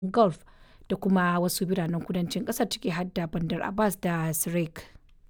Gulf da kuma wasu biranen kudancin ƙasar ciki har da Bandar Abbas da Sirik.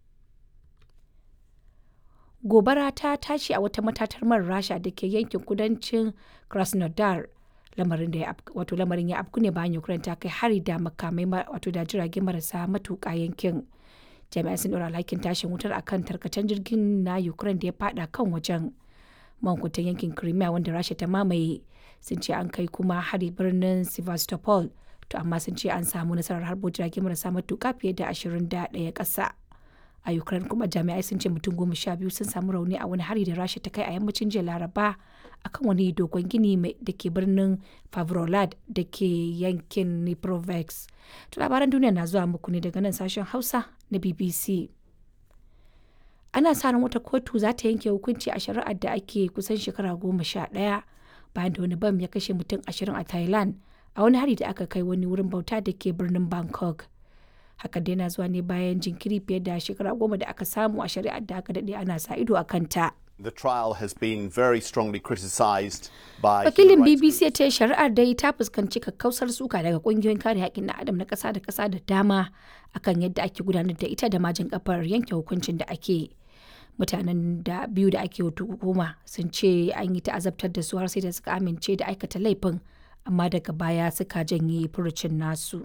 Gobara ta tashi a wata matatar man Rasha da ke yankin kudancin Krasnodar. Lamarin da ya wato lamarin ya afku ne bayan Ukraine ta kai hari da makamai wato da jirage marasa matuƙa yankin. Jami'ai sun ɗora alhakin tashin wutar akan tarkacen jirgin na Ukraine da ya fada kan wajen. Mankutan yankin Crimea wanda Rasha ta mamaye sun ce an kai kuma hari birnin Sevastopol to amma sun ce an samu nasarar harbo jirage marasa matuƙa fiye da 21 ƙasa. A Ukraine kuma jami'ai sun ce mutum goma sha biyu sun samu rauni a wani hari da Rasha ta kai a yammacin jiya Laraba akan wani dogon gini da ke birnin Favrolad da ke yankin Dnipropetrovsk. To labaran duniya na zuwa muku ne daga nan sashen Hausa na BBC. Ana sa ran wata kotu za ta yanke hukunci a shari'ar da ake kusan shekara goma sha ɗaya bayan da wani bam ya kashe mutum ashirin a Thailand a wani hari da aka kai wani wurin bauta da ke birnin Bangkok. Hakan dai na zuwa ne bayan jinkiri fiye da shekara goma da aka samu a shari'ar da aka daɗe ana sa ido a kanta. The trial has been very strongly criticised by Wakilin BBC ya ce shari'ar dai ta fuskanci kakkausar suka daga kungiyoyin kare haƙƙin na adam na ƙasa da ƙasa da dama akan yadda ake gudanar da ita da majin kafar yanke hukuncin da ake. Mutanen da biyu da ake hukuma sun ce an yi ta'azabtar da su har sai da suka amince da aikata laifin amma daga baya suka janye furucin nasu.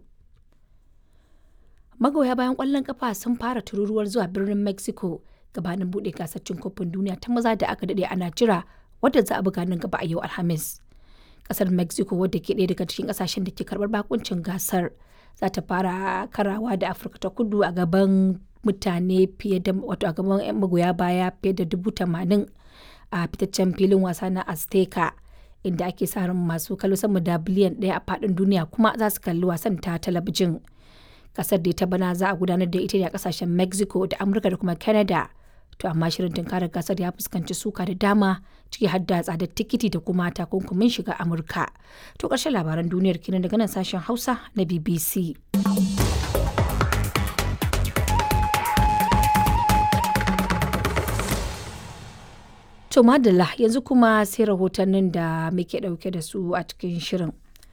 Magoya bayan ƙwallon kafa sun fara tururuwar zuwa birnin Mexico gabanin buɗe gasar cin kofin duniya ta maza da aka daɗe ana jira wadda za a buga nan gaba a yau Alhamis. Ƙasar Mexico wadda ke ɗaya daga cikin ƙasashen da ke karɓar bakuncin gasar za ta fara karawa da Afirka ta kudu a gaban mutane fiye da wato a gaban 'yan magoya baya fiye da dubu tamanin a fitaccen filin wasa na Azteca inda ake sa ran masu kallo sama da biliyan ɗaya a faɗin duniya kuma za su kalli wasan ta talabijin. Kasar da ta bana za a gudanar da ita ne a kasashen Mexico da Amurka da kuma Canada. To amma shirin tunkarar gasar ya fuskanci suka da dama ciki har da tsadar tikiti da kuma takunkumin shiga Amurka. To ƙarshen labaran duniyar kenan daga nan sashen Hausa na BBC. To madalla yanzu kuma sai rahotannin da muke ɗauke da su a cikin shirin.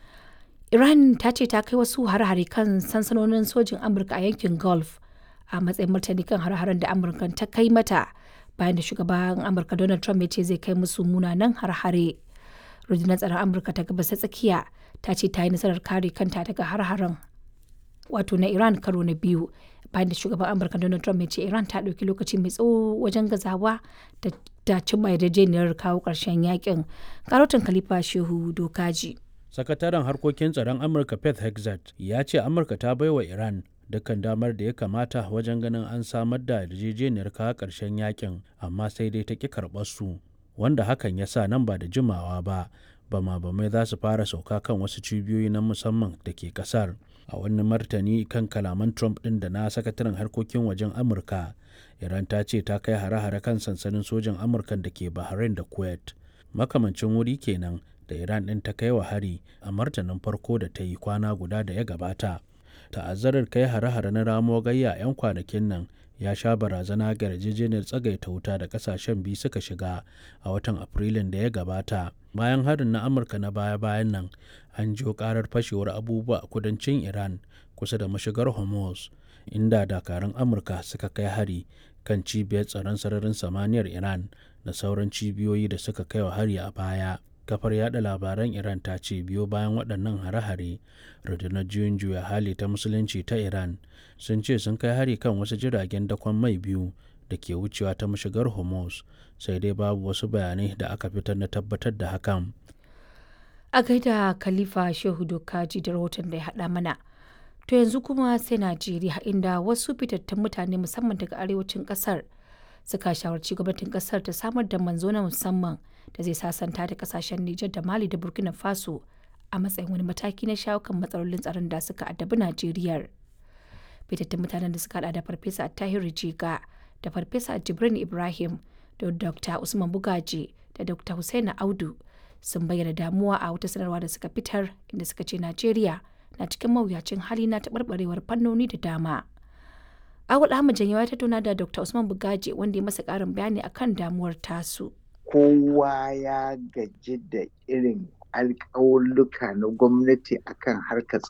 Iran ta ce ta kai wasu har-hare kan sansanonin sojin Amurka a yankin Gulf a matsayin martani kan har-haren da Amurka ta kai mata bayan da shugaban Amurka Donald Trump ya ce zai kai musu munanan har-hare. Rundunar tsaron Amurka ta gabas ta tsakiya ta ce ta yi nasarar kare kanta daga har-haren wato na Iran karo na biyu bayan da shugaban Amurka Donald Trump ya ce Iran ta ɗauki lokaci mai tsawo wajen gazawa da ta cimma yarjejeniyar kawo ƙarshen yakin. Karotin Khalifa Shehu Dokaji. sakataren harkokin tsaron amurka pet hexat ya ce amurka ta baiwa iran dukkan damar da ya kamata wajen ganin an samar da yarjejeniyar kawo ƙarshen yakin amma sai dai ta ƙi karɓar su wanda hakan ya sa nan ba da jimawa ba bama bamai za su fara sauka kan wasu cibiyoyi na musamman da ke ƙasar a wani martani kan kalaman trump ɗin da na sakataren harkokin wajen amurka iran ta ce ta kai hare-hare kan sansanin sojan amurka da ke bahrain da kuwait makamancin wuri kenan da Iran ɗin ta kai wa hari a martanin farko da ta yi kwana guda da ya gabata. Ta'azzarar kai hare-hare na ramo gayya 'yan kwanakin nan ya sha barazana ga yarjejeniyar tsagaita wuta da kasashen biyu suka shiga a watan Afrilun da ya gabata. Bayan harin na Amurka na baya-bayan nan, an jiyo karar fashewar abubuwa a kudancin Iran kusa da mashigar Hormuz, inda dakarun Amurka suka kai hari kan cibiyar tsaron sararin samaniyar Iran da sauran cibiyoyi da suka kai wa hari a baya. kafar yada labaran iran ta ce biyo bayan waɗannan hare-hare rundunar juyin juya hali ta musulunci ta iran sun ce sun kai hari kan wasu jiragen dakon mai biyu da ke wucewa ta mashigar hormuz sai dai babu wasu bayanai da aka fitar na tabbatar da hakan a gaida khalifa shehu dokaji da rahoton da ya haɗa mana to yanzu kuma sai najeriya inda wasu fitattun mutane musamman daga arewacin ƙasar suka shawarci gwamnatin ƙasar ta samar da manzo na musamman da zai sasanta da kasashen Nijar da Mali da Burkina Faso a matsayin wani mataki na shawo kan matsalolin tsaron da suka addabi Najeriya. Fitattun mutanen da suka hada da Farfesa Tahiru Jiga da Farfesa Jibrin Ibrahim da Dr. Usman Bugaji da Dr. Hussaina Audu sun bayyana damuwa a wata sanarwa da suka fitar inda suka ce Najeriya na cikin mawuyacin hali na taɓarɓarewar fannoni da dama. Awul Ahmad Janyawa ya tattauna da Dr. Usman Bugaji wanda ya masa ƙarin bayani akan damuwar tasu. kowa ya gaji da irin alƙawulluka na gwamnati akan harkar